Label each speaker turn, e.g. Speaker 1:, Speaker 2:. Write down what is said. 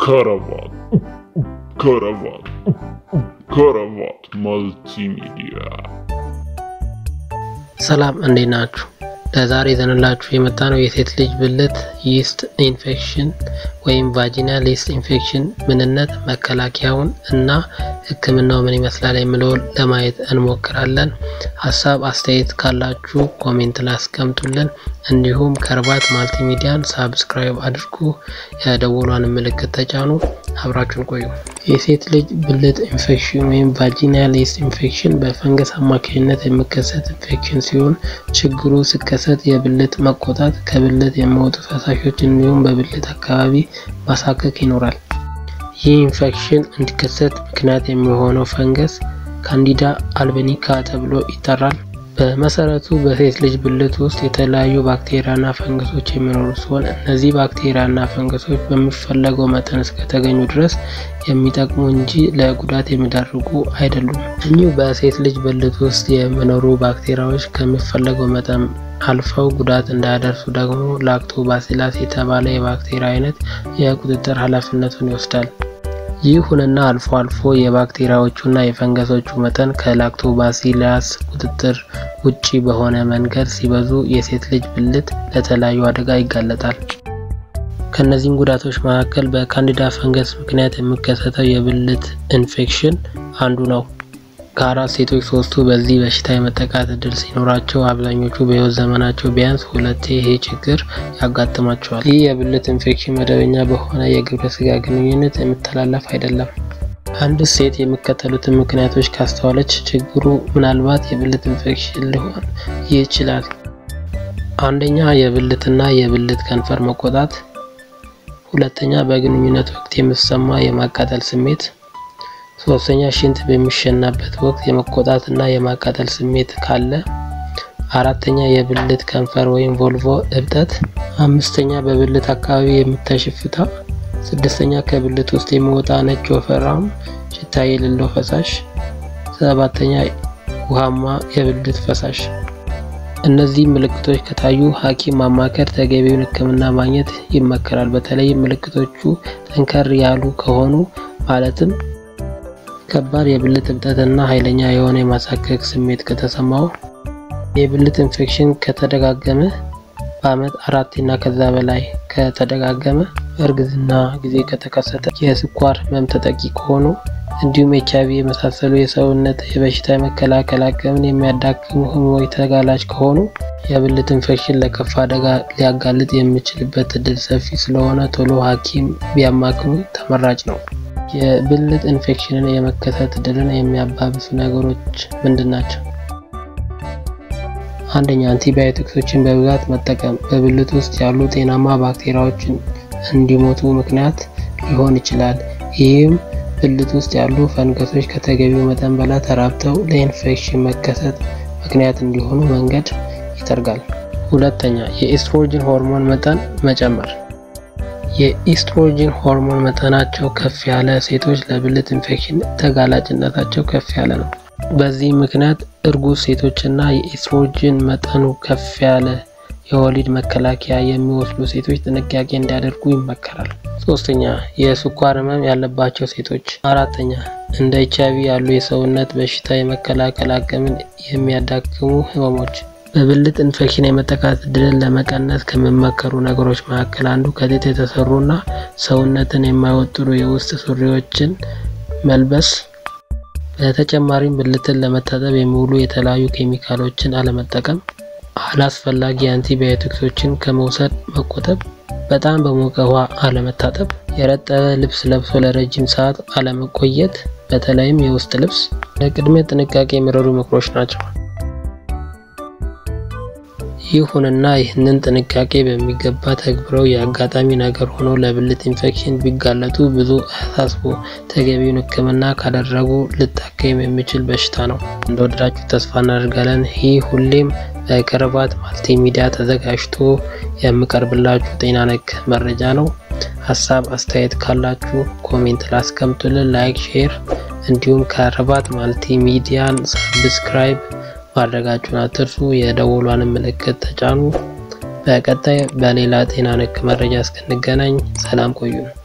Speaker 1: ከረባት ከረባት ከረባት መልቲሚዲያ
Speaker 2: ሰላም እንዴት ናችሁ? ለዛሬ ይዘንላችሁ የመጣ ነው የሴት ልጅ ብልት ይስት ኢንፌክሽን ወይም ቫጂናል ይስት ኢንፌክሽን ምንነት፣ መከላከያውን እና ሕክምናው ምን ይመስላል የሚለውን ለማየት እንሞክራለን። ሀሳብ አስተያየት ካላችሁ ኮሜንት ላይ አስቀምጡልን። እንዲሁም ከርባት ማልቲሚዲያን ሳብስክራይብ አድርጉ፣ የደወሏን ምልክት ተጫኑ። አብራችሁን ቆዩ። የሴት ልጅ ብልት ኢንፌክሽን ወይም ቫጂናል ይስት ኢንፌክሽን በፈንገስ አማካኝነት የሚከሰት ኢንፌክሽን ሲሆን ችግሩ ሲከሰት የብልት መቆጣት፣ ከብልት የሚወጡ ፈሳሾች እንዲሁም በብልት አካባቢ ማሳከክ ይኖራል። ይህ ኢንፌክሽን እንዲከሰት ምክንያት የሚሆነው ፈንገስ ካንዲዳ አልበኒካ ተብሎ ይጠራል። በመሰረቱ በሴት ልጅ ብልት ውስጥ የተለያዩ ባክቴሪያና ፈንገሶች የሚኖሩ ሲሆን እነዚህ ባክቴሪያና ፈንገሶች በሚፈለገው መጠን እስከተገኙ ድረስ የሚጠቅሙ እንጂ ለጉዳት የሚዳርጉ አይደሉም። እኚሁ በሴት ልጅ ብልት ውስጥ የሚኖሩ ባክቴሪያዎች ከሚፈለገው መጠን አልፈው ጉዳት እንዳያደርሱ ደግሞ ላክቶባሲላስ የተባለ የባክቴሪያ አይነት የቁጥጥር ኃላፊነቱን ይወስዳል። ይሁንና አልፎ አልፎ የባክቴሪያዎቹና የፈንገሶቹ መጠን ከላክቶባሲላስ ቁጥጥር ውጪ በሆነ መንገድ ሲበዙ የሴት ልጅ ብልት ለተለያዩ አደጋ ይጋለጣል። ከእነዚህም ጉዳቶች መካከል በካንዲዳ ፈንገስ ምክንያት የሚከሰተው የብልት ኢንፌክሽን አንዱ ነው። ከአራት ሴቶች ሶስቱ በዚህ በሽታ የመጠቃት እድል ሲኖራቸው አብዛኞቹ በሕይወት ዘመናቸው ቢያንስ ሁለቴ ይሄ ችግር ያጋጥማቸዋል። ይህ የብልት ኢንፌክሽን መደበኛ በሆነ የግብረ ስጋ ግንኙነት የሚተላለፍ አይደለም። አንድ ሴት የሚከተሉትን ምክንያቶች ካስተዋለች ችግሩ ምናልባት የብልት ኢንፌክሽን ሊሆን ይችላል። አንደኛ፣ የብልትና የብልት ከንፈር መቆጣት። ሁለተኛ፣ በግንኙነት ወቅት የሚሰማ የማቃጠል ስሜት ሶስተኛ ሽንት በሚሸናበት ወቅት የመቆጣት እና የማቃጠል ስሜት ካለ። አራተኛ የብልት ከንፈር ወይም ቮልቮ እብጠት። አምስተኛ በብልት አካባቢ የሚታይ ሽፍታ። ስድስተኛ ከብልት ውስጥ የሚወጣ ነጭ ወፈራም ሽታ የሌለው ፈሳሽ። ሰባተኛ ውሃማ የብልት ፈሳሽ። እነዚህ ምልክቶች ከታዩ ሐኪም ማማከር፣ ተገቢውን ሕክምና ማግኘት ይመከራል። በተለይም ምልክቶቹ ጠንከር ያሉ ከሆኑ ማለትም ከባድ የብልት እብጠት እና ኃይለኛ የሆነ የማሳከክ ስሜት ከተሰማው፣ የብልት ኢንፌክሽን ከተደጋገመ፣ በአመት አራት እና ከዛ በላይ ከተደጋገመ፣ በእርግዝና ጊዜ ከተከሰተ፣ የስኳር ህመም ተጠቂ ከሆኑ እንዲሁም ኤች አይቪ የመሳሰሉ የሰውነት የበሽታ የመከላከል አቅምን የሚያዳክሙ ህመሞች ተጋላጭ ከሆኑ የብልት ኢንፌክሽን ለከፋ አደጋ ሊያጋልጥ የሚችልበት እድል ሰፊ ስለሆነ ቶሎ ሐኪም ቢያማክሩ ተመራጭ ነው። የብልት ኢንፌክሽንን የመከሰት እድልን የሚያባብሱ ነገሮች ምንድን ናቸው? አንደኛ አንቲባዮቲክሶችን በብዛት መጠቀም በብልት ውስጥ ያሉ ጤናማ ባክቴሪያዎችን እንዲሞቱ ምክንያት ሊሆን ይችላል። ይህም ብልት ውስጥ ያሉ ፈንገሶች ከተገቢው መጠን በላይ ተራብተው ለኢንፌክሽን መከሰት ምክንያት እንዲሆኑ መንገድ ይጠርጋል። ሁለተኛ የኢስትሮጅን ሆርሞን መጠን መጨመር የኢስትሮጅን ሆርሞን መጠናቸው ከፍ ያለ ሴቶች ለብልት ኢንፌክሽን ተጋላጭነታቸው ከፍ ያለ ነው። በዚህ ምክንያት እርጉዝ ሴቶችና የኢስትሮጅን መጠኑ ከፍ ያለ የወሊድ መከላከያ የሚወስዱ ሴቶች ጥንቃቄ እንዲያደርጉ ይመከራል። ሶስተኛ የስኳር ህመም ያለባቸው ሴቶች። አራተኛ እንደ ኤች አይቪ ያሉ የሰውነት በሽታ የመከላከል አቅምን የሚያዳክሙ ህመሞች በብልት ኢንፌክሽን የመጠቃት እድልን ለመቀነስ ከሚመከሩ ነገሮች መካከል አንዱ ከጥጥ የተሰሩና ሰውነትን የማይወጥሩ የውስጥ ሱሪዎችን መልበስ፣ በተጨማሪም ብልትን ለመታጠብ የሚውሉ የተለያዩ ኬሚካሎችን አለመጠቀም፣ አላስፈላጊ አንቲባዮቲክሶችን ከመውሰድ መቆጠብ፣ በጣም በሞቀ ውሃ አለመታጠብ፣ የረጠበ ልብስ ለብሶ ለረጅም ሰዓት አለመቆየት፣ በተለይም የውስጥ ልብስ ለቅድመ ጥንቃቄ የሚረዱ ምክሮች ናቸው። ይሁንና ይህንን ጥንቃቄ በሚገባ ተግብረው የአጋጣሚ ነገር ሆኖ ለብልት ኢንፌክሽን ቢጋለጡ ብዙ አያሳስቡ። ተገቢውን ሕክምና ካደረጉ ልታከም የሚችል በሽታ ነው። እንደወደዳችሁ ተስፋ እናደርጋለን። ይህ ሁሌም በከረባት ማልቲሚዲያ ተዘጋጅቶ የሚቀርብላችሁ ጤና ነክ መረጃ ነው። ሀሳብ አስተያየት ካላችሁ ኮሜንት ላስቀምጡልን። ላይክ፣ ሼር እንዲሁም ከረባት ማልቲሚዲያን ሳብስክራይብ ማድረጋችሁን አትርሱ። የደወሏን ምልክት ተጫኑ። በቀጣይ በሌላ ጤና ነክ መረጃ እስክንገናኝ ሰላም ቆዩን።